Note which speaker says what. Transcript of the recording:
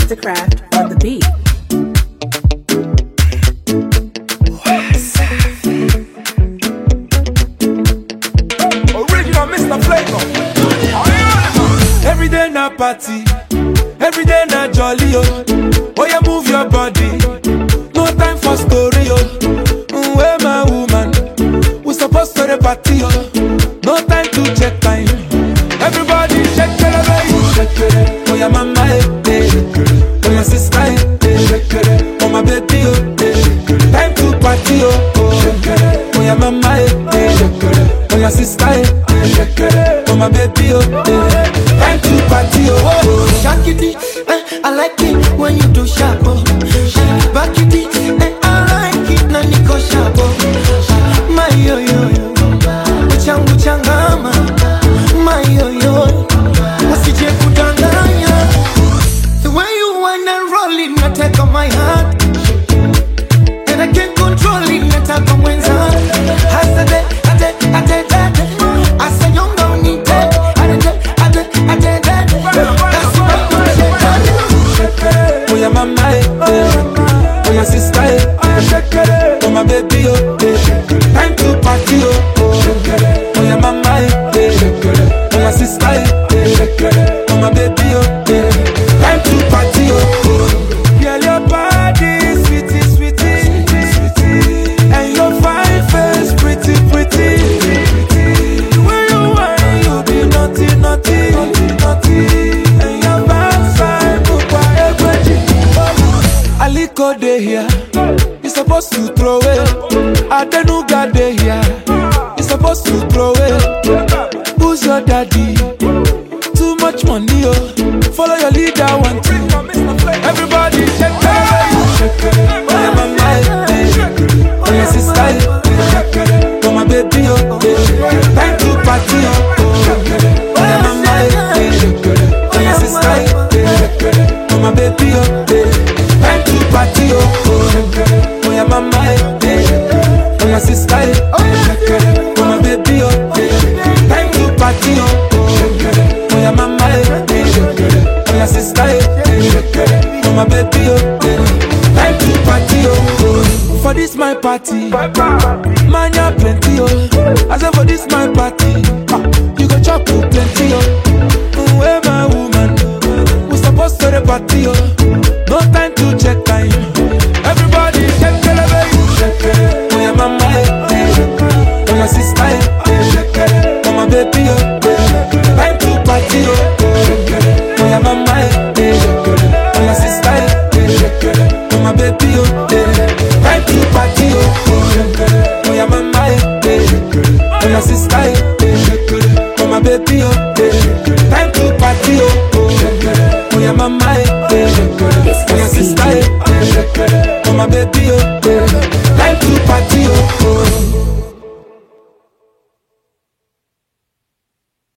Speaker 1: Mastercraft on the beat.
Speaker 2: Original Mr. Flavor. Every day na party, every day na jolly oh. Oh yeah, move your body. No time for story oh. Mm, Where my woman? We supposed to the party oh. No time to check time. Everybody shake it, baby. Shake it. Oh yeah, mama eh, eh. Oh yeah, sister eh, eh. Oh my baby oh. eh. Time to party oh. oh. Oh yeah, mama eh, eh. Oh my sister eh. Oh my baby oh. eh. Time to party oh. oh.
Speaker 3: Shakity, eh, I like it when you do sharp. Oh. Back it, eh, I like it na niko sharp. Oh. My yo yo yo, uchangu changama. My yo yo, usije kudanganya. The way you wanna roll it, na take on my heart. And I can't control it, nataka mwenza. Hasade, ade, ade, ade. Asanyonga unite, ade, ade, ade, ade. That's what I'm saying.
Speaker 2: Oh yeah, mama eh, eh. Oh yeah, sister eh. Oh my baby oh. eh. Time to party oh. oh. Oh yeah, mama eh, eh. Oh my sister eh. Oh my baby oh. eh. Time to party oh. oh. Girl, your body sweetie, sweetie, sweetie, and your fine face pretty, pretty. The way you whine, you be naughty, naughty, naughty, and your backside bukwa egweji. Aliko dey here, you supposed to throw it. Adenuga dey here, you supposed to throw it. Who's your daddy? Too much money, oh. Follow your leader, one two. Everybody shake it, oh yeah, mama, eh, eh. oh yeah, sister, eh. oh my baby, oh, eh. time to party, oh, oh oh yeah, mama, eh, eh. oh yeah, sister, eh. oh my baby, oh, eh. time to party, oh, oh oh yeah, mama, eh, eh. oh yeah, sister, eh. oh my baby, oh, eh. time to party, oh, oh oh yeah, mama, eh, eh. oh yeah, sister, eh. oh my baby, oh, eh. time to party, oh, oh. for this my party, man, ya plenty, oh. I say for this my party, ah, you go chop oh, plenty, oh. Mm, Where my woman, we supposed to the party, oh. No time to check time. Everybody shake it, baby. Oh yeah, mama, eh, eh. oh my sister, eh. oh my baby, oh. Time to party, oh. Oh yeah, mama, eh, eh. oh my sister, eh. oh my baby, oh. Time to party, oh. Oh yeah, mama, eh, eh. oh my sister, eh. oh my baby, oh. Time to party, oh. Oh yeah, mama, eh, eh. oh yeah, sister, eh. oh my baby, oh.